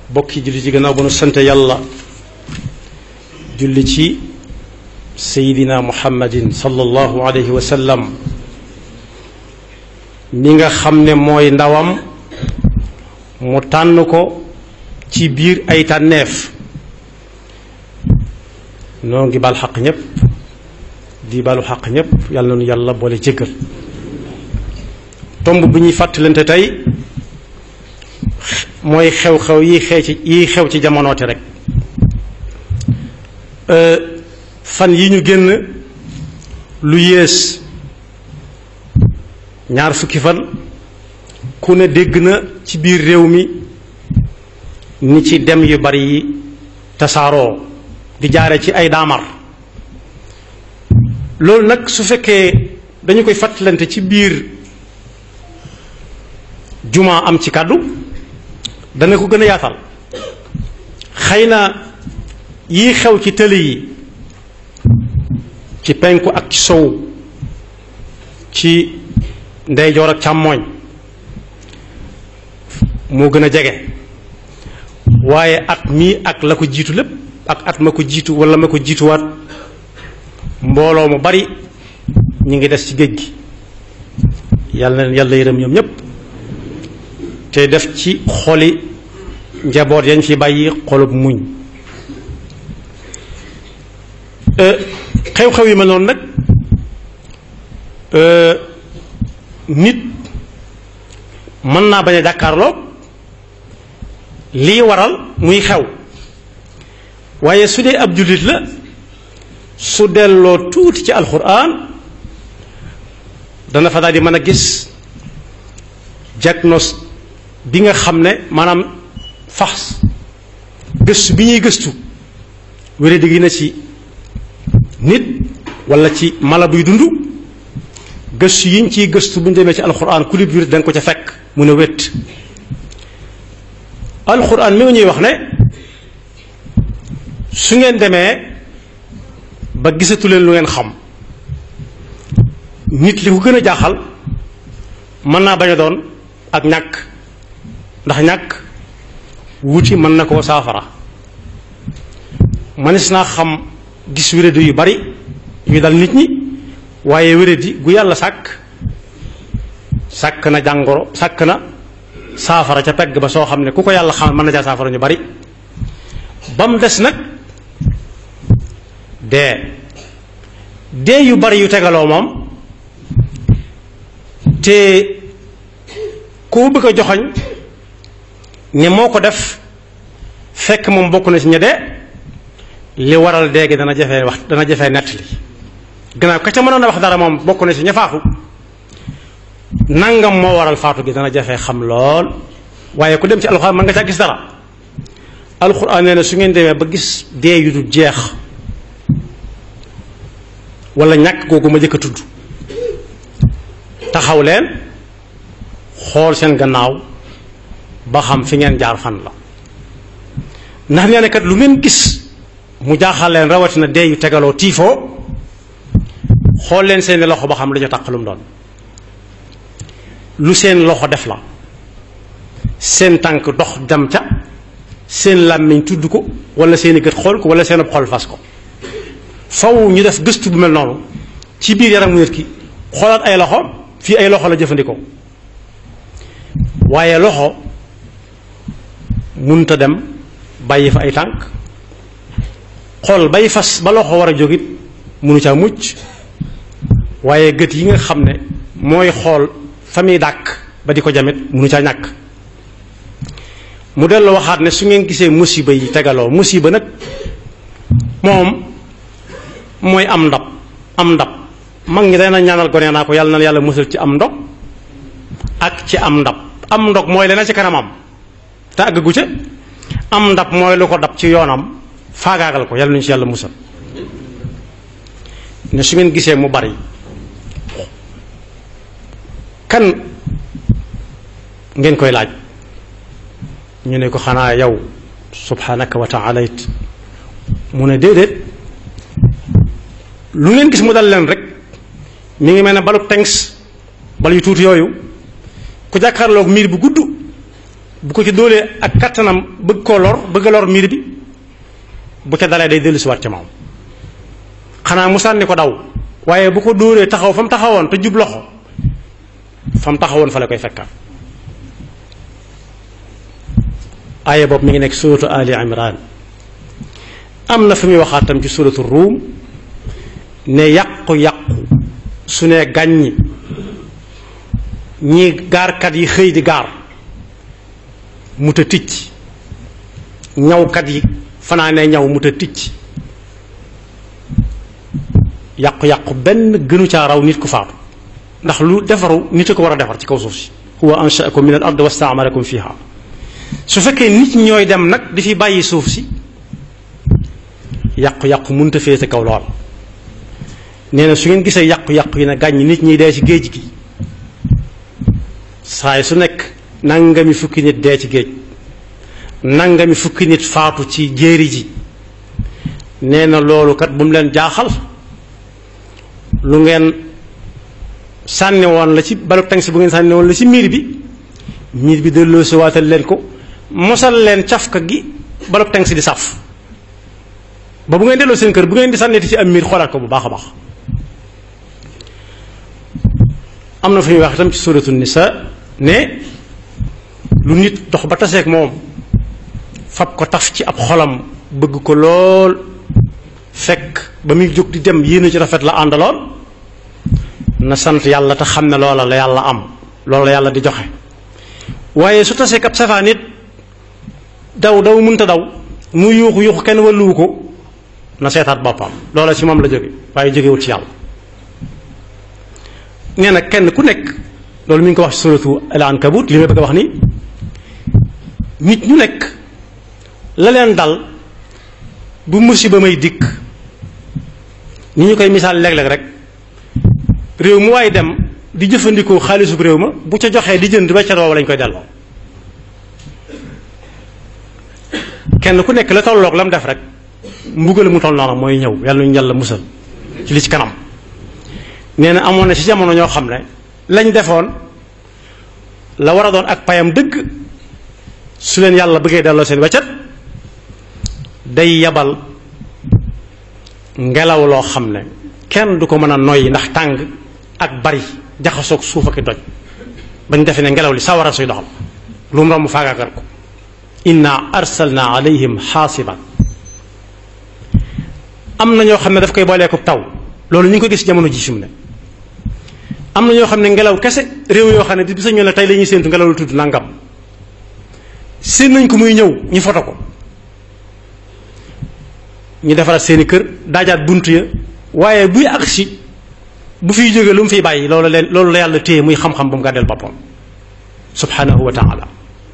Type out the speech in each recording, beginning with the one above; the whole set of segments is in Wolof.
bokki julli ci gannaaw ba nu sant yàlla julli ci seydina muhammadin sallallahu alayhi wa sallam mi nga xam ne mooy ndawam mu tànn ko ci biir ay tànneef noo ngi bal xaq ñépp di balu xaq ñépp yàlla na nu yàlla boole jëkkër tomb bi ñuy fàttalante tey mooy xew-xew yi xew ci yi xew ci jamonoote rek fan yi ñu génn lu yées ñaar fukki fan ku ne dégg na ci biir réew mi ni ci dem yu bari yi tasaaroo di jaare ci ay daamar loolu nag su fekkee dañu koy fàttalante ci biir jumaa am ci kàddu dana ko gën a yaatal xëy na yii xew ci tëli yi ci penku ak ci sow ci ndeyjoor ak càmmooñ moo gën a jege waaye at mii ak la ko jiitu lépp ak at ma ko jiitu wala ma ko jiituwaat mbooloo mu bari ñu ngi des ci géej gi yàlla na yàlla yërëm ñoom ñépp te def ci xoli njaboot yañ fi bàyyi xolub muñ xew-xew yi ma noonu nag nit mën naa bañ a jàkkaarloo lii waral muy xew waaye su dee ab jullit la su delloo tuuti ci alxuraan dana fa daal di mën a gis diagnostic bi nga xam ne maanaam fax gëstu bi ñuy gëstu wére di na ci nit wala ci mala buy dund gëstu yiñ ciy gëstu bu ñu demee ci alxuraan kulib wér da nga ko ca fekk mu ne wét alxuraan mi nga ñuy wax ne su ngeen demee ba gisatu leen lu ngeen xam nit li ko gën a jaaxal mën naa bañ a doon ak ñàkk ndax ñàkk wuti mën na koo saafara mënees naa xam gis wéradi yu bari yu dal nit ñi waaye wéradi gu yàlla sàkk sàkk na jàngoro sàkk na saafara ca pegg ba soo xam ne ku ko yàlla xam mën na caa saafara ñu bari ba mu des nag dee dee yu bari yu tegaloo moom te ku mu bëgg a joxoñ ne moo ko def fekk moom bokk na ci ña dee li waral dee gi dana jafee wax dana jafee nettali gannaaw ka ca mënoon a wax dara moom bokk na ci ña faatu nangam moo waral faatu gi dana jafee xam lool waaye ku dem ci alxuraan mën nga caa gis dara alxuraan nee na su ngeen demee ba gis dee yu du jeex wala ñàkk googu ma jëkk a tudd taxaw leen xool seen gannaaw ba xam fi ngeen jaar fan la ndax nee na kat lu ngeen gis mu jaaxal leen rawatina dee yu tegaloo tiifoo xool leen seeni loxo ba xam lu ñu taq lu mu doon lu seen loxo def la seen tànk dox dem ca seen làmmiñ tudd ko wala seeni gët xool ko wala seen ab xol fas ko faw ñu def gëstu bu mel noonu ci biir yaramu nit ki xoolaat ay loxo fii ay loxo la jëfandikoo waaye loxo munta dem bàyyi fa ay tànk xool bay fas ba loxo war a jógit munu caa mucc waaye gët yi nga xam ne mooy xool fa muy dàkk ba di ko jamit munu caa ñàkk mu dellu waxaat ne su ngeen gisee musiba yi tegaloo musiba nag moom mooy am ndab am ndab mag ñi dana ñaanal gone naa ko yàlla na yàlla musal ci am ndog ak ci am ndab am ndog mooy leneen ci kanamam te àggagu ca am ndab mooy lu ko dab ci yoonam faagaagal ko yàlla nañu ci yàlla musal ne su ngeen gisee mu bari kan ngeen koy laaj ñu ne ko xanaa yow subhanaka wa taala it mu ne déedéet lu ngeen gis mu dal leen rek mi ngi mel ne balu tengs bal yu tuuti yooyu ku jàkkaarloog miir bu gudd bu ko ci dóolee ak kattanam bëgg koo lor bëgg a lor miir bi bu ca dalee day dellu si waat ca moom xanaa mu sànni ko daw waaye bu ko dóoree taxaw fa mu taxawoon te jub loxo fa mu taxawoon fa la koy fekkaat aaya boobu mi ngi nekk suratu ali imran am na fi muy waxaat tam ci suratu ruum ne yàqu-yàqu su ne gàññi ñi gaarkat yi xëy di gaar mu ta ticc ñawkat yi fanaanee ñaw mu ta ticc yàqu-yàqu benn gënu caa raw nit ku faatu ndax lu defaru nit a ko war a defar ci kaw suuf si huwa anshaakum min al ard wastaamarakum fiha su fekkee nit ñooy dem nag di fi bàyyi suuf si yàqu-yàqu mënta féete kaw lool nee na su ngeen gisee yàqu-yàqu yi na gàññ nit ñi dee ci géej gi saay su nekk nangami fukki nit dee ci géej nangami fukki nit faatu ci jéeri ji nee na loolu kat bu mu leen jaaxal lu ngeen sànni woon la ci balu tang si bu ngeen sànni woon la ci miir bi miir bi delloo si waatal leen ko mosal leen cafka gi balu tang si di saf ba bu ngeen delloo seen kër bu ngeen di sànniti ci am miir xoolaat ko bu baax a baax am na fu ñuy wax itam ci suratu nisa ne lu nit dox ba taseeg moom fab ko taf ci ab xolam bëgg ko lool fekk ba muy jóg di dem yéene ci rafet la àndaloon na sant yàlla te xam ne loola la yàlla am loola la yàlla di joxe waaye su taseeg ab safaan it daw daw mënta daw mu yuuxu yuuxu kenn walluwu ko na seetaat boppam loola ci moom la jóge waaye jógewut ci yàlla nee na kenn ku nekk loolu mi ngi ko wax ci suratu al ankabut li may bëgg a wax ni nit ñu nekk la leen dal bu musiba may dikk ni ñu koy misaal léeg-léeg rek réew mu waaye dem di jëfandikoo xaalisub réew ma bu ca joxee di jënd weccat woowu lañ koy delloo kenn ku nekk la tolloog la mu def rek mbugal mu toll noonu mooy ñëw yàlla ñu yàlla musal ci li ci kanam nee na amoon na ci jamono ñoo xam ne lañ defoon la war a doon ak payam dëgg su leen yàlla bëggee delloo seen weccat day yabal ngelaw loo xam ne kenn du ko mën a noyyi ndax tàng ak bari jaxasoog suuf ak doj bañ defe ne ngelaw li sawara suy doxal lu mu romb faagaagal ko inna arsalna alayhim xaasiban am na ñoo xam ne daf koy booleeku taw loolu ñu ngi ko gis jamono ji fi mu ne am na ñoo xam ne ngelaw kese réew yoo xam ne bi sa ñoo ne tey la ñuy séentu ngelaw lu tudd nangam séen nañ ko muy ñëw ñu foto ko ñu defaraat seeni kër daajaat bunt ya waaye buy agsi bu fiy jógee lu mu fiy bàyyi loolu leen loolu la yàlla téye muy xam-xam bu mu gàddeel boppam subhanahu wa taala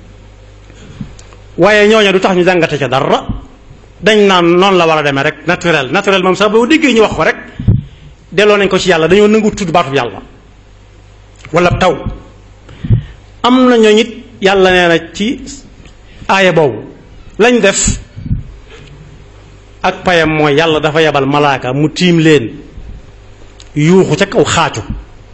waaye ñooñu du tax ñu jàngate ca dara dañ naan noonu la war a demee rek naturel naturel moom sax boo déggee ñu wax ko rek delloo nañ ko ci yàlla dañoo nangu tudd baatub yàlla wala taw am na ñooñu it yàlla nee na ci aaya boobu lañ def ak payam mooy yàlla dafa yebal malaaka mu tiim leen yuuxu ca kaw xaacu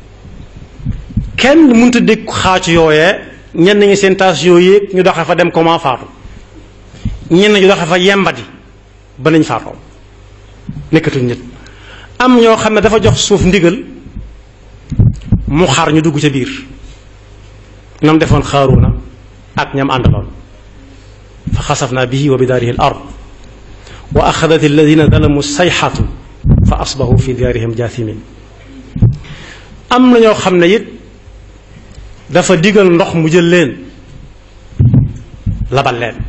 kenn mënta dégg xaacu yooyee ñenn ñi seen taas yooyee ñu doxe fa dem comment faatu ñenn ñu doxe fa yembati ba nañ faatoo nekkatuñ nit am ñoo xam ne dafa jox suuf ndigal mu xar ñu dugg ca biir nam defoon xaaruna ak ñam àndaloon fa xasafna bihi wa bidaarihi al ard wa axadat alladina zalamu sayxatu fa asbahu fi diyaarihim jaathimin am na ñoo xam ne it dafa digal ndox mu jël leen labal leen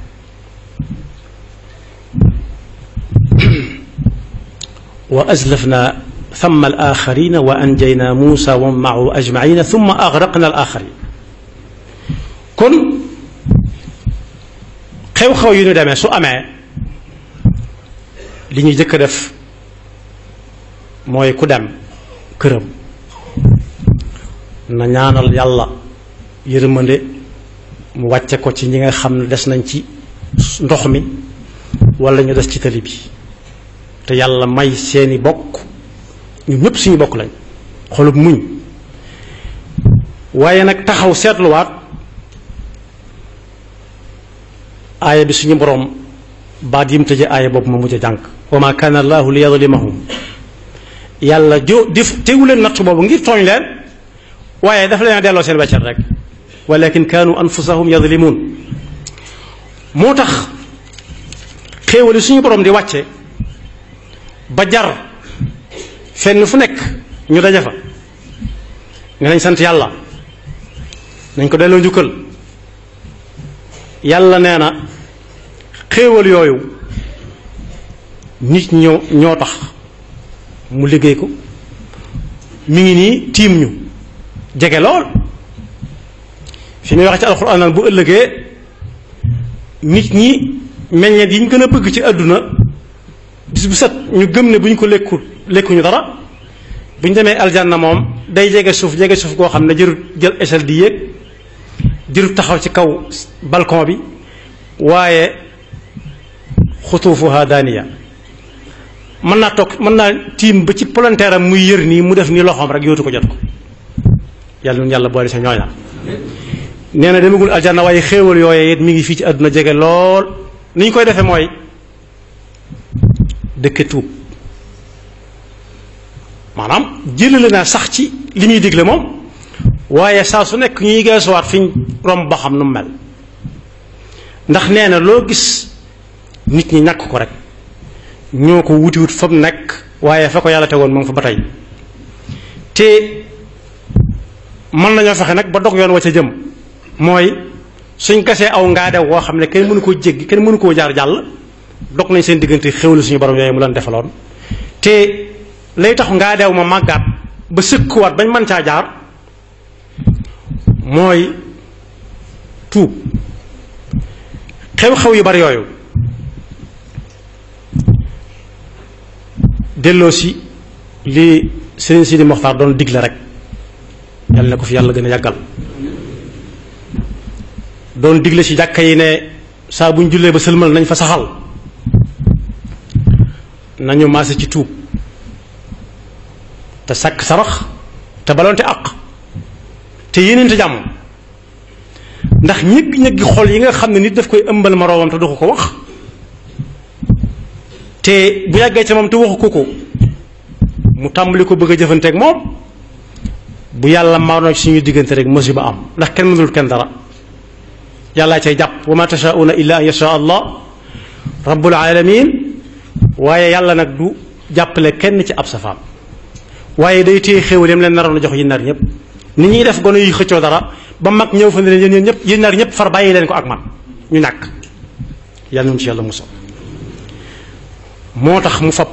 wa azlafna ثم الآخرين وأنجينا موسى ومن معه أجمعين ثم أغرقنا الآخرين kon xew-xew yu ñu demee su amee li ñuy jëkk a def mooy ku dem këram na ñaanal yàlla yërmande mu wàcce ko ci ñi nga xam ne des nañ ci ndox mi wala ñu des ci tali bi te yàlla may seeni bokk ñun ñëpp suñu bokk lañ xolub muñ waaye nag taxaw seetluwaat aaya bi suñu borom baat yim tëje aaya boobu ma mujj a jànk wa ma kaana allahu li yadlimahum yàlla jo def tegu leen natt boobu ngir tooñ leen waaye dafa leen a delloo seen weccat rek walakin kaanu anfusahum yadlimun moo tax xéewali suñu borom di wàcce ba jar fenn fu nekk ñu daje fa nga nañ sant yàlla nañ ko delloo njukkal yàlla nee na xéewal yooyu nit ñoo ñoo tax mu liggéey ko mi ngi nii tiim ñu jege lool fi muy wax ci alxuraan naan bu ëllëgee nit ñi meññeet yi ñu gën a bëgg ci àdduna bis bu set ñu gëm ne bu ñu ko lekkul lekkuñu dara bu ñu demee aljanna moom day jege suuf jege suuf goo xam ne jërut jël échelle di yéeg jërut taxaw ci kaw balcon bi waaye xutuufuha daaniya mën naa toog mën naa tiim ba ci palanteer am muy yër nii mu def nii loxoom rek yootu ko jot ko yàlla nun yàlla boole sa ñooña nee na demagul aljanna waaye xéewal yooye it mi ngi fii ci àdduna jege lool ni ñu koy defee mooy dëkke tuub maanaam jëlale naa sax ci li muy digle moom waaye saa su nekk ñuy geesuwaat fi ñu romb ba xam nu mu mel ndax nee na loo gis nit ñi ñàkk ko rek ñoo ko wutiwut fa mu nekk waaye fa ko yàlla tegoon moom fa ba tey te mën nañoo fexe nag ba dog yoon wa ca jëm mooy suñ gasee aw ngaadew woo xam ne kenn mënu koo jéggi kenn mënu koo jaar jàll dog nañ seen diggante xéwlu suñu borom yooyu mu leen defaloon te lay tax ngaadew ma màggaat ba sëkkuwaat bañ mën caa jaar mooy tuub xew-xew yu bari yooyu delloo si li Sëriñ Sidi Moxtaar doon digle rek yàlla na ko fi yàlla gën a yàggal doon digle ci jàkka yi ne saa bu ñu jullee ba sëlmal nañ fa saxal nañu maase ci tuub te sàkk sarax te baloonte àq te yéeneente jàmm ndax ñëgg-ñëggi xol yi nga xam ne nit daf koy ëmbal moroomam te du ko ko wax te bu yàggee ca moom te waxu ko ko mu tàmbali ko bëgg a jëfanteeg moom bu yàlla maanoo ci suñu diggante rek musiba am ndax kenn mënul kenn dara yàllaa cay jàpp wa ma tashauna illa an yasha allah rabbul alamin waaye yàlla nag du jàppale kenn ci ab safaam waaye day téye xéewal yam leen naroon a jox yi nar ñëpp nit ñuy def gone yi xëccoo dara ba mag ñëw fa ne leen yéen ñëpp yéen nar ñëpp far bàyyi leen ko ak man ñu ñàkk yàlla noonu ci yàlla musal moo tax mu fab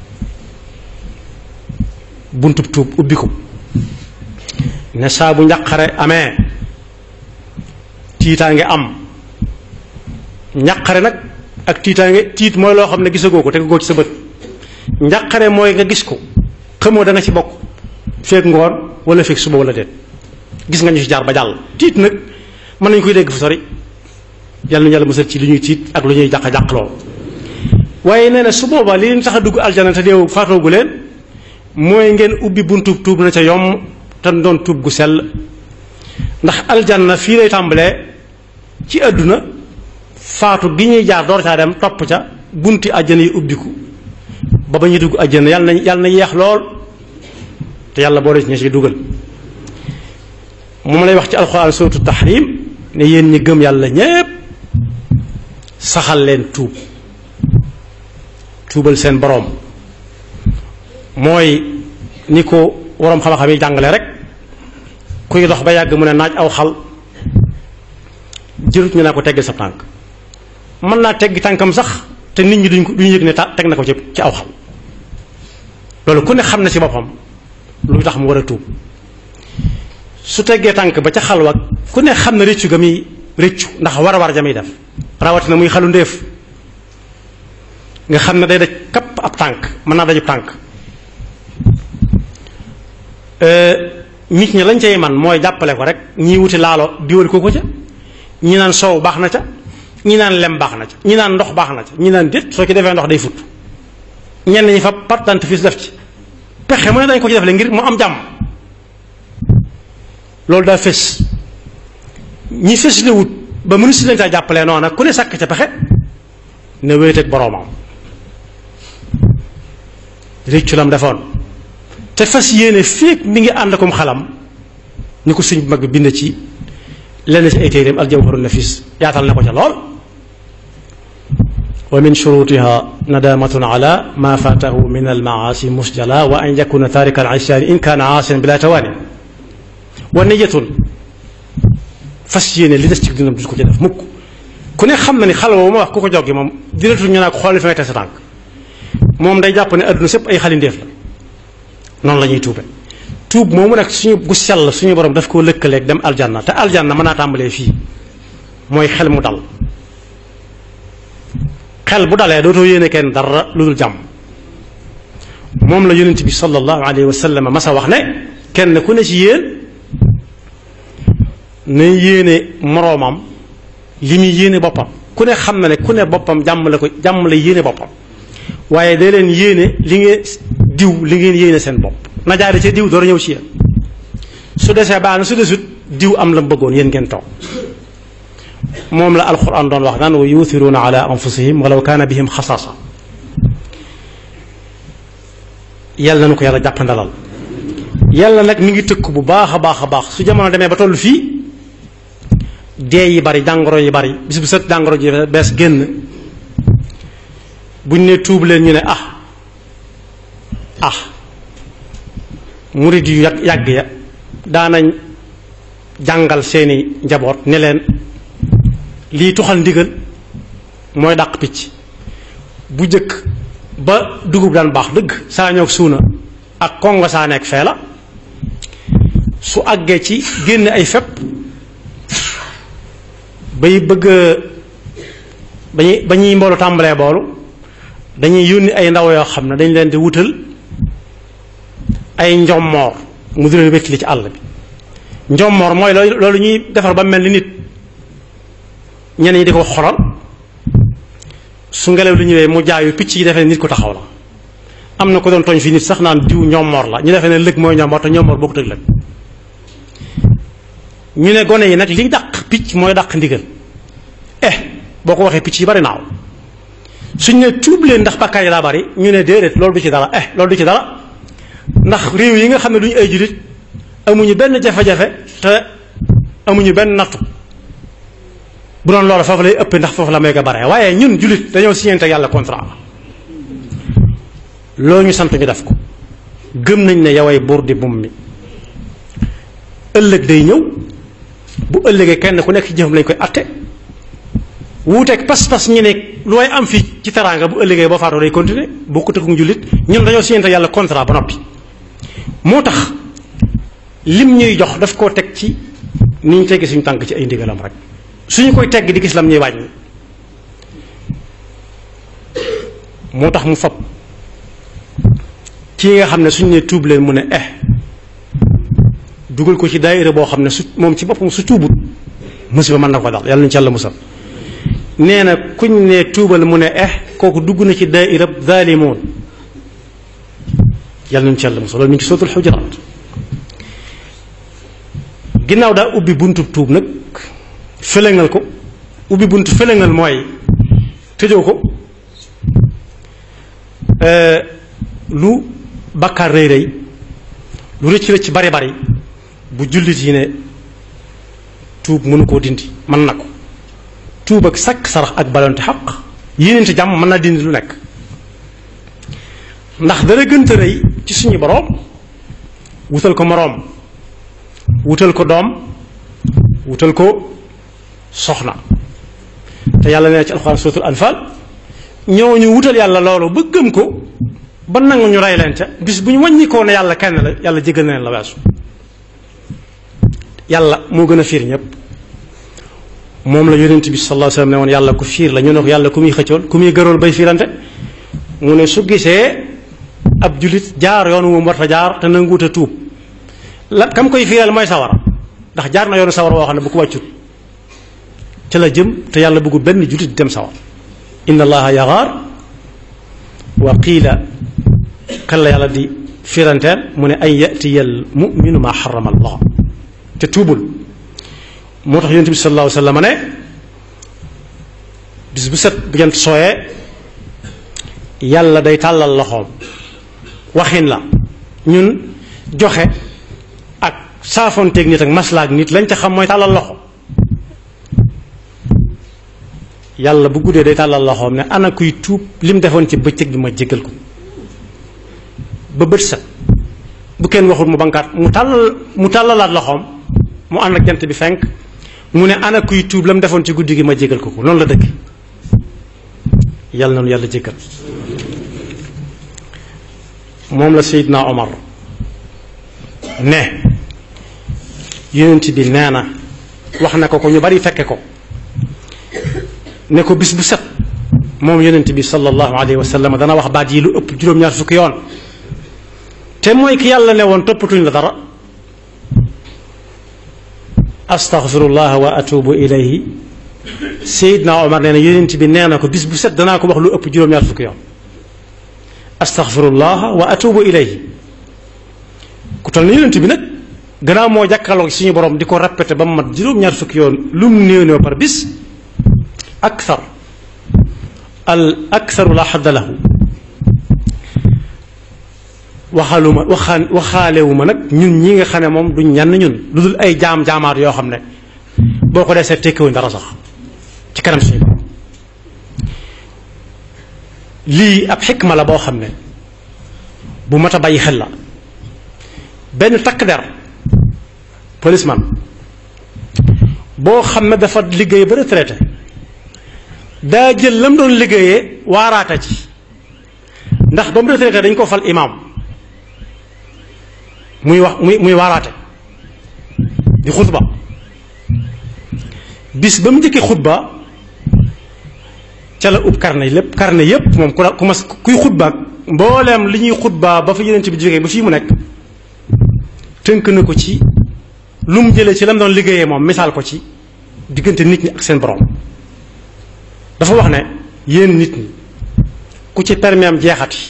buntub tuub ubbi ko ne saa bu njaqare amee tiitaange am njaqare nag ak tiitaange tiit mooy loo xam ne gisagoo ko tegagoo ci sa bët njaqare mooy nga gis ko xamoo da nga ci bokk feeg ngoon wala feeg suba wala déet gis nga ñu ci jaar ba jàll tiit nag mën nañu koy dégg fu sori yàlla na yàlla musal ci li ñuy tiit ak lu ñuy jàq jàq lool waaye nee na su boobaa li leen tax a dugg aljana te deewu faatoogu leen mooy ngeen ubbi buntu tuub na ca yomb te doon tuub gu sell ndax aljanna fii lay tàmbalee ci àdduna faatu gi ñuy jaar door caa dem topp ca bunti àjjana yi ubbiku ba ba ñuy dugg àjjana yàlla na yàlla na yeex lool te yàlla boole ci ña ci dugal moom lay wax ci alxuraan suratu tahrim ne yéen ñi gëm yàlla ñépp saxal leen tuub tuubal seen boroom mooy ni ko waroom xam-xam yi jàngale rek kuy dox ba yàgg mu ne naaj aw xal jërut ñu naa ko teggil sa tànk mën naa teggi tànkam sax te nit ñi duñ ko duñ yëg ne ta teg na ko ci ci aw xal loolu ku ne xam na ci boppam lu tax mu war a tuub su teggee tànk ba ca xalwa ku ne xam na rëccu ga muy rëccu ndax war a war ja muy def rawatina muy xalu ndéef nga xam ne day daj kapp ab tànk mën naa dajub tànk nit ñi lañ cay man mooy jàppale ko rek ñii wuti laalo diwal ko ko ca ñi naan soow baax na ca ñi naan lem baax na ca ñi naan ndox baax na ca ñi naan déet soo ci defee ndox day fut ñenn ñi fa part dentifrice def ci pexe mu ne dañ ko ci def le ngir mu am jàmm loolu daa fés ñi fés la wut ba mënu si lañ taa jàppalee noona ku ne sàkk ca pexe ne wéet ak boroomam réccu lam defoon te fas yéene féeg mi ngi ànd akum xalam ni ko sëñ bu mag bi bind ci lenn ci ay téeréem aljawharu nafis yaatal na ko ca lool wa min shurutiha nadamatun ala ma fatahu min almaasi musjala wa an yakuna tarika alisyaani in kaana aasiyan bila tawaani wa niyatun fas yéene li des ci dundam du ko ci def mukk ku ne xam na ni xal woo ma wax ku ko joggi moom diretul ñu naa ko xool fi ngay teg sa tànk moom day jàpp ne adduna sépp ay xalindeef la noonu la ñuy tuube tuub moomu nag suñu gu sell suñu borom daf koo lëkkaleeg dem aljanna te aljanna mën naa tàmbalee fii mooy xel mu dal xel bu dalee dootoo yéene kenn dara lu dul jàmm moom la yonent bi sallallahu alayhi wa sallam masa wax ne kenn ku ne ci yéen na yéene moroomam li muy yéene boppam ku ne xam na ne ku ne boppam jàmm la ko jàmm la yéene boppam waaye day leen yéene li ngeen diw li ngeen yéene seen bopp na jaare ca diw door a ñëw ci yéen su desee baax na su desut diw am la mu bëggoon yéen ngeen toog moom la alquran doon wax naan wa yuuthiruuna ala anfusihim walaw kaana bihim xasaasa yàlla na nu ko yàlla jàppandalal yàlla nag mi ngi tëkk bu baax a baax a baax su jamono demee ba toll fii dee yi bari jàngoro yi bari bis bu set jàngoro ji bees génn buñ ne tuub leen ñu ne ah ah murid yu yàgg yàgg ya daanañ jàngal seeni njaboot ne leen lii tuxal ndigal mooy dàq picc bu jëkk ba dugub daan baax dëgg saa ñoog suuna ak kongo saa nekk fee la su àggee ci génn ay fepp bay bëgg ba ñuy ba ñuy mboolu tàmbalee boolu dañuy yónni ay ndaw yoo xam ne dañ leen di wutal ay njommoor mu di leen wétli ci àll bi njommoor mooy loolu ñuy defar ba mel ni nit ñenn ñi di ko xoral su ngelaw li ñëwee mu jaayu picc yi defee nit ko taxaw la am na ko doon tooñ fii nit sax naan diw ñommoor la ñu defee ne lëg mooy ñommoor te ñommoor bokkut ak lëg ñu ne gone yi nag li dàq picc mooy dàq ndigal eh boo ko waxee picc yi bari naaw suñ ne tuub leen ndax bàkkaar yi daa bari ñu ne déedéet loolu du ci dara eh loolu du ci dara ndax réew yi nga xam ne duñu ay jullit amuñu benn jafe-jafe te amuñu benn nattu bu doon loolu foofu lay ëpp ndax foofu la may ko bare waaye ñun jullit dañoo signante yàlla contrat loo ñu sant ñu def ko gëm nañ ne yaway buur di bum mi ëllëg day ñëw bu ëllëgee kenn ku nekk ci jëfam lañ koy atte wuuteeg pas-pas ñi ne lu way am fii ci teraanga bu ëllëgee boo faatoo day continuer boo ko tëkku jullit ñun dañoo signante yàlla contrat ba noppi moo tax lim ñuy jox daf koo teg ci ni ñu teggi suñu tànk ci ay ndigalam rek suñu koy tegg di gis lam ñuy wàññi moo tax mu fab ci nga xam ne suñu ne tuub leen mu ne eh dugal ko ci daayira boo xam ne su moom ci boppam su tuubut musiba mën na ko dal yàlla nañu ci yàlla musal nee na kuñ ne tuubal mu ne eh kooku dugg na ci daayira zaalimoon yàlla nañu ci yàlla musal loolu mi ngi ci sootul xujuraat ginnaaw daa ubbi buntu tuub nag fëlëngal ko ubbi buntu fëlëngal mooy tëjoo ko lu bakkaar rëy rëy lu rëcc rëcc bari bari bu jullit yi ne tuub mënu koo dindi mën na ko tuub ak sakk sarax ak balonte xaq yéeneen ci jàmm mën naa dindi lu nekk ndax dara gënta rëy ci suñu boroom wutal ko moroom wutal ko doom wutal ko soxna te yàlla nee ci alxuraan suratul anfal ñooñu wutal yàlla loolu ba gëm ko ba nangu ñu rey leen ca bis bu ñu wàññikoo ne yàlla kenn la yàlla jégal na leen la weesu yàlla moo gën a fiir ñëpp moom la yonent bi sallallahu alayhi wasallam ne woon yàlla ku fiir la ñu ne ko yàlla ku muy xëccool ku muy gërool bay fiirante mu ne su gisee ab julit jaar yoonu moom war fa jaar te nanguut a tuub la kam koy fiiral mooy sawara ndax jaar na yoonu sawara woo xam ne bu ko wàccut ca la jëm te yàlla bëggu benn julit dem sawar inna allaha yaxaar wa qiila kan la yàlla di firanteel mu ne an yatiya al muminu maa xarama allah te tuubul moo tax yonent bi sallallahu alayhi wa sallam ne bis bu set bu jant sooyee yàlla day tàllal loxoom waxin la ñun joxe ak saafonteeg nit ak maslaak nit lañ ca xam mooy tàllal loxo yàlla bu guddee day tàllal loxoom ne ana kuy tuub lim defoon ci bëccëg bi ma jéggal ko ba bët set bu kenn waxul mu bankaat mu tàllal mu tàllalaat loxoom mu ànd ak jant bi fenk mu ne ana kuy tuub lam defoon ci guddi gi ma jéggal ko ko noonu la dëgg yàlla nanu yàlla jéggal moom la Seydina Omar ne yonent bi nee na wax na ko ko ñu bari fekke ko ne ko bis bu set moom yonent bi sallallahu alayhi wa sallam dana wax baat yi lu ëpp juróom-ñaar fukki yoon te mooy ki yàlla ne woon toppatuñ la dara astaghfirullah wa atubu ilayhi Seydina Omar nee na yonent bi nee na ko bis bu set danaa ko wax lu ëpp juróom-ñaar fukki yoon astaghfirullah wa atubu ilayhi ku toll ni yonent bi nag gannaaw moo jàkkaarloo suñu borom di ko répété ba mu mat juróom-ñaar fukki yoon lu mu néew néew par bis akthar al aktharu la xadda lahu waxaluma waxaan waxaalewuma nag ñun ñi nga xam ne moom duñ ñenn ñun lu dul ay jaam jaamaat yoo xam ne boo ko dee seet tekkiwuñ dara sax ci kanam suñu borom lii ab xikma la boo xam ne bu mat a bàyyi xel la benn takk der policeman boo xam ne dafa liggéey ba retraité daa jël lam doon liggéeyee waaraata ci ndax ba mu retraité dañ ko fal imaam muy wax muy muy waaraate di xutba bis ba mu njëkkee xutba ca la ub carnet lépp carnet yépp moom ku la ku mas kuy xutba mbooleem li ñuy xutba ba fa yeneen bi jógee ba fii mu nekk tënk na ko ci lu mu jëlee ci lam doon liggéeyee moom misaal ko ci diggante nit ñi ak seen borom dafa wax ne yéen nit ñi ku ci permis am jeexati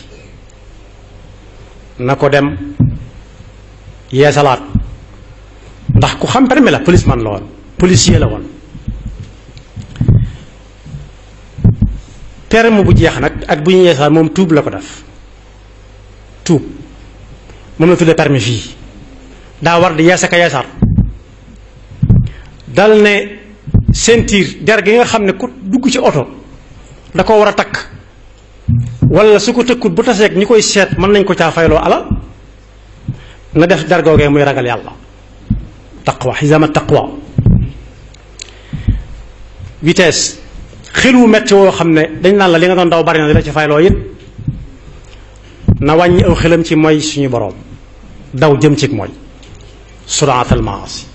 na ko dem yeesalaat ndax ku xam permis la policeman la woon policier la woon permis bu jeex nag ak bu ñu yeesalaat moom tuub la ko def tuub moom la tuddee permis fii daa war di yeesa ka yeesaat dal ne ceinture der gi nga xam ne ku dugg ci oto da ko war a takk wala su ko tëkkut bu taseeg ñi koy seet mën nañ ko caa fayloo alal na def der googee muy ragal yàlla taqwa xisama taqwa vitesse xel wu metti woo xam ne dañ naan la li nga doon daw bari na di la ci fayloo it na wàññi aw xelam ci mooy suñu boroom daw jëm ci mooy suraatal maasi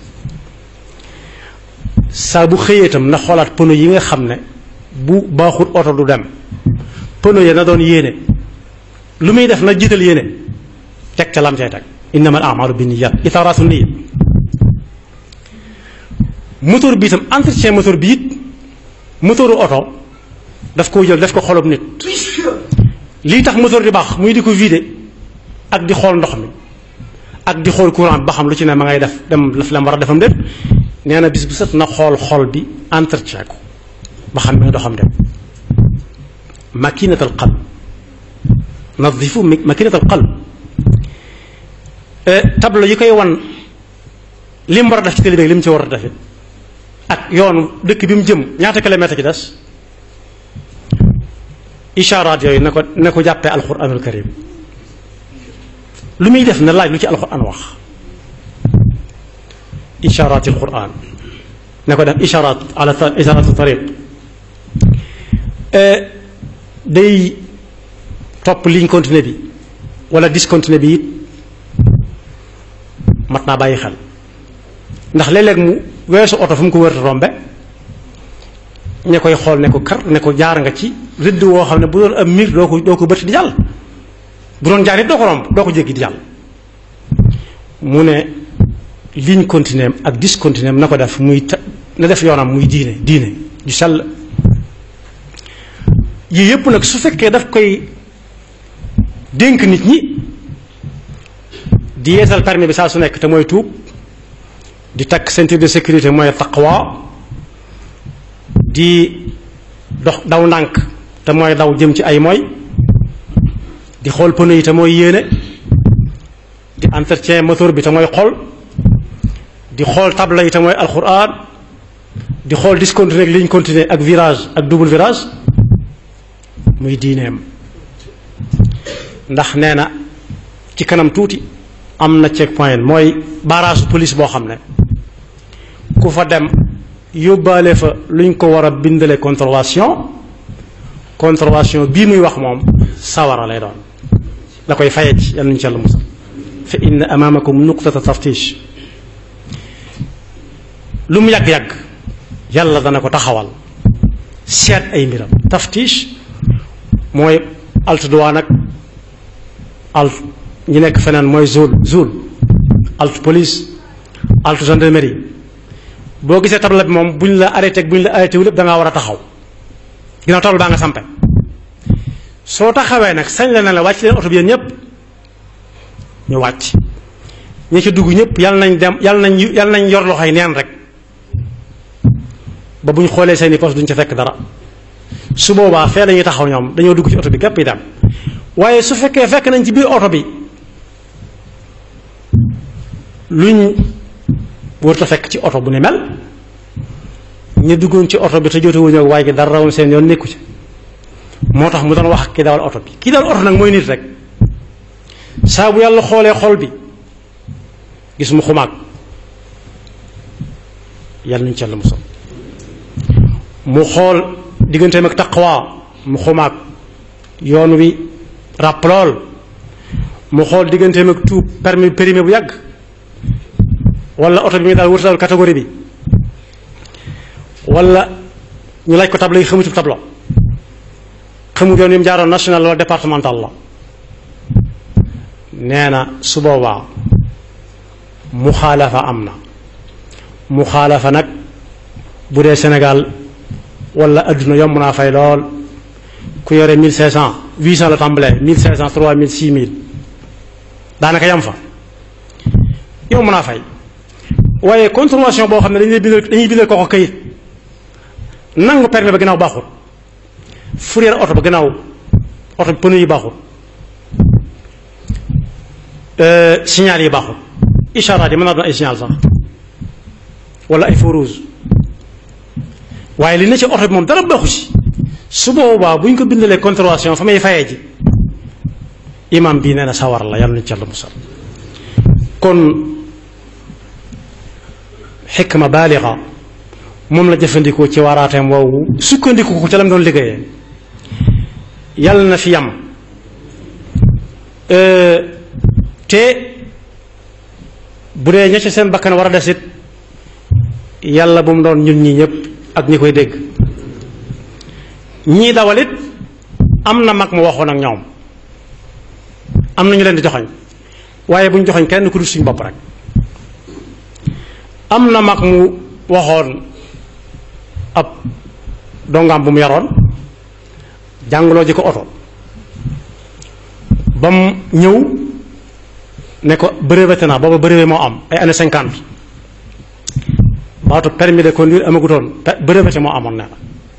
saa bu xëyee itam na xoolaat pono yi nga xam ne bu baaxul oto du dem pono ya na doon yéene lu muy def na jiital yéene teg ca lam cay teg innama al amalu bi niyat itaraatu niya moteur bi itam entretien moteur bi it moteuru oto daf koo jël def ko xolub nit lii tax moteur di baax muy di ko vider ak di xool ndox mi ak di xool courant ba xam lu ci ne ma ngay def dem laf lam war a defam déet nee na bis bu set na xool xol bi entretien ko ba xam ne doxam dem makinat al qalb nadifu makinat al qalb tableau yi koy wan li mu war a def ci télé bi li mu ci war a def it ak yoonu dëkk bi mu jëm ñaata kilomètre ci des isharaat yooyu na ko na ko jàppee alquranul karim lu muy def na laaj lu ci alquran wax isharaat alquran na ko def isharaat ala isharaatu tariq day topp ligne continue bi wala discontinue bi it mat naa bàyyi xel ndax léeg-léeg mu weesu oto fu mu ko wër rombe ña koy xool ne ko kar ne ko jaar nga ci rëdd woo xam ne bu doon am miir doo ko doo ko bëtt di jàll bu doon jaar it doo ko romb doo ko jéggi di jàll mu ne ligne continue ak discontinue na ko def muy ta na def yoonam muy diine diine ju sell yii yépp nag su fekkee daf koy dénk nit ñi di yeesal permis bi saa su nekk te mooy tuub di takk ceinture de sécurité mooy taqwa di dox daw ndànk te mooy daw jëm ci ay mooy di xool pneu yi te mooy yéene di entretien moteur bi te mooy xool di xool tabla yi te mooy alxuraan di xool discontinuer ak ligne continue ak virage ak double virage muy diineem ndax nee na ci kanam tuuti am na check point mooy barrage police boo xam ne ku fa dem yóbbaale fa luñ ko war a bindale contravention contravention bii muy wax moom sawara lay doon la koy faye ci yàlla nañu ci yàlla musal fa inna amaamakum nuqtata taftish lu mu yàgg-yàgg yàlla dana ko taxawal seet ay mbiram taftish mooy alt douane ak alt ñi nekk feneen mooy zul zul alt police alt gendarmerie boo gisee tabla bi moom bu ñu la arrêté ak bu ñu la arrêté wu lépp da ngaa war a taxaw ginnaaw tabla baa nga sampe soo taxawee nag sañ la ne la wàcc leen oto bi yéen ñëpp ñu wàcc ñi ci dugg ñëpp yàlla nañ dem yàlla nañ yàlla nañ yor loxoy neen rek ba bu ñu xoolee seeni poste duñ ca fekk dara su boobaa fee lañuy taxaw ñoom dañoo dugg ci oto bi képp yi dem waaye su fekkee fekk nañ ci biir oto bi luñ wërta fekk ci oto bu ne mel ñu duggoon ci oto bi te jotewuñu ak waaye gi dara rawoon seen yoon nekku ci moo tax mu doon wax ak ki dawal oto bi ki dawal oto nag mooy nit rek saa bu yàlla xoolee xol bi gis mu xumaag yàlla nañu ci yàlla musal mu xool digganteem ak taqwa mu xumaag yoon wi ràpp lool mu xool digganteem ak tuub permis périmé bu yàgg wala oto bi muy daal wërta daal catégorie bi wala ñu laaj ko tableau yi xamutul tableau xamul yoon yi mu jaaroon national wala départemental la nee na su boobaa muxaalafa am na muxaalafa nag bu dee Sénégal wala adduna yomb naa fay lool ku yore 1500 800 la tàmbalee 1500 3000 6000 daanaka yam fa yomb naa fay waaye contravention boo xam ne dañuy bindal dañuy bindal ko ko kayit nangu permis ba gannaaw baaxul fourrière oto ba gannaaw oto bi pneu yi baaxul signal yi baaxul isharaat yi mën naa doon ay signal sax wala ay feu rouge waaye li ne ci oto bi moom dara baaxu ci su boobaa bu ñu ko bindalee contravention fa may fayee ji imam bii nee na sawar la yàlla nañu ci yàlla musal kon xikma baalixa moom la jëfandikoo ci waraateem woowu sukkandiku ko ca la mu doon liggéeyee yàlla na fi yam te bu dee ña ca seen bakkan war a desit yàlla bu mu doon ñun ñi ñëpp ak ñi koy dégg ñii dawalit am na mag mu waxoon ak ñoom am na ñu leen di joxoñ waaye bu ñu joxoñ kenn ku dul suñu bopp rek am na mag mu waxoon ab dongaam bu mu yaroon jàngaloo ji ko oto ba mu ñëw ne ko breveté naa booba brevet moo am ay années cinquante baatu permis de conduire amagutoon breveté moo amoon nee na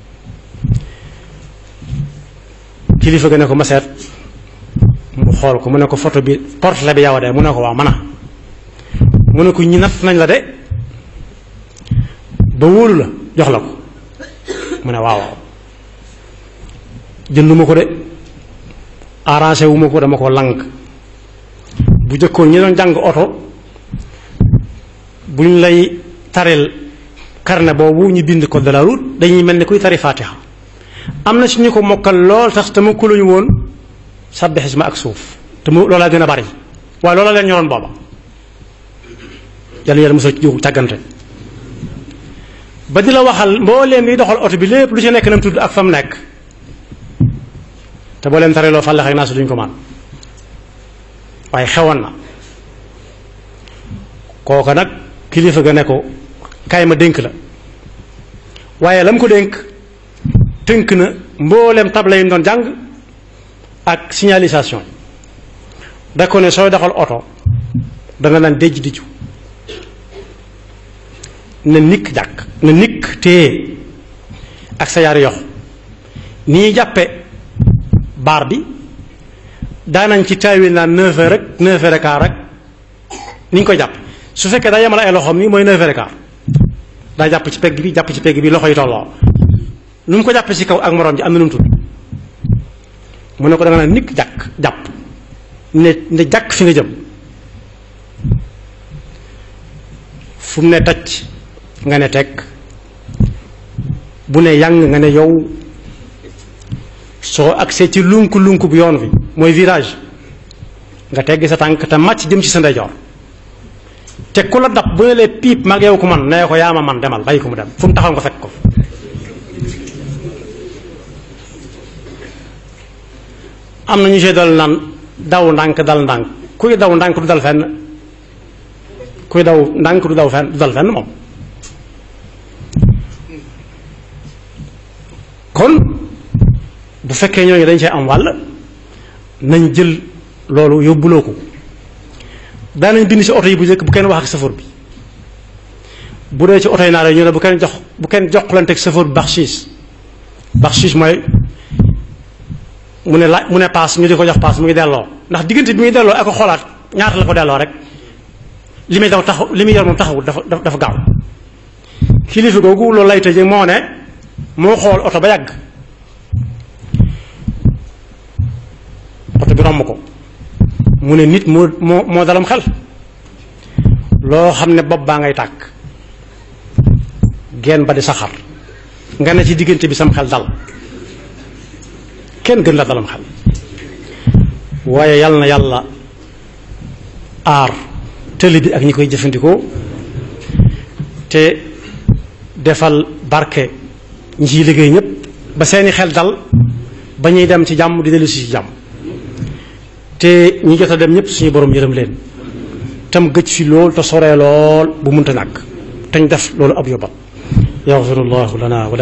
kilifa ga ne ko ma seet mu xool ko mu ne ko photo bi portrait bi yow de mu ne ko waaw mën a mu ne ko ñi natt nañ la de ba wóolu la jox la ko mu ne waaw waaw jënduma ko de arrangé wu ma ko dama ko lang bu jëkkoon ñi doon jàng oto bu ñu lay taril carnet boobu ñu bind code de la route dañuy mel ni kuy tari fatiha am na si ñu ko mokkal lool tax te ma kuluñu woon sabbixisma ak suuf te mu loolaa gën a bari waaye loola leen ñoroon booba yàlla yàlla mosal ci jógu càggante ba di la waxal mbooleem yi doxal oto bi lépp lu ci nekk nam tudd ak fa mu nekk te boo leen tariloo fàllax ak naa su duñ ko man waaye xewoon na kooka nag kilifa ga ne ko kaay ma dénk la waaye la mu ko dénk tënk na mbooleem tabla yi mu doon jàng ak signalisation da ko ne sooy doxal oto danga naan déj diju na nikk jàkk na nikk téye ak sa yaari yox ni ñuy jàppe baar bi daanañ ci taawil naan neuf heures rek neuf heures et quart rek ni ñu ko jàpp su fekkee daa yemal ay loxoom nii mooy neuf heures et quart daa jàpp ci pegg bi jàpp ci pegg bi loxo yi tolloo nu mu ko jàppee ci kaw ak moroom ji am na nu mu tudd mu ne ko da nga naan nikk jàkk jàpp ne ne jàkk fi nga jëm fu mu ne tacc nga ne teg bu ne yàng nga ne yow soo agsee ci lunk lunk bu yoon bi mooy virage nga teggi sa tànk te màcc jëm ci sa ndeyjoor te ku la dab bu ne lee piip mag yow ko man nee ko yaa ma man demal bàyyi ko mu dem fu mu taxaw nga fekk ko am na ñu see dal naan daw ndànk dal ndànk kuy daw ndànk du dal fenn kuy daw ndànk du daw fenn du dal fenn moom kon bu fekkee ñooñu dañ cee am wàll nañ jël loolu yóbbuloo ko daanañ bind ci oto yi bu njëkk bu kenn wax ak safoor bi bu dee ci oto yi naa ñu ne bu kenn jox bu kenn joxlanteeg safoor bi baxshiis baxshiis mooy mu ne laaj mu ne paas ñu di ko jox paas mu ngi delloo ndax diggante bi muy delloo ak ko xoolaat ñaata la ko delloo rek li muy daw taxaw li muy yor moom taxawul dafa dafa gaaw kilifa googu loolu lay tëjee moo ne moo xool oto ba yàgg oto bi romb ko mu ne nit moo moo moo dalam xel loo xam ne bopp baa ngay tàkk genn ba di saxar nga ne ci diggante bi sam xel dal kenn gën la dalam xel waaye yàlla na yàlla aar tëli bi ak ñi koy jëfandikoo te defal barke ñi ciy liggéey ñépp ba seeni xel dal ba ñuy dem ci jàmm di dellu si ci jàmm te ñi jot a dem ñépp suñu borom yërëm leen tam gëj fi lool te soree lool bu munta nàkk te ñu def loolu ab yóbbal yaxfirullahu lana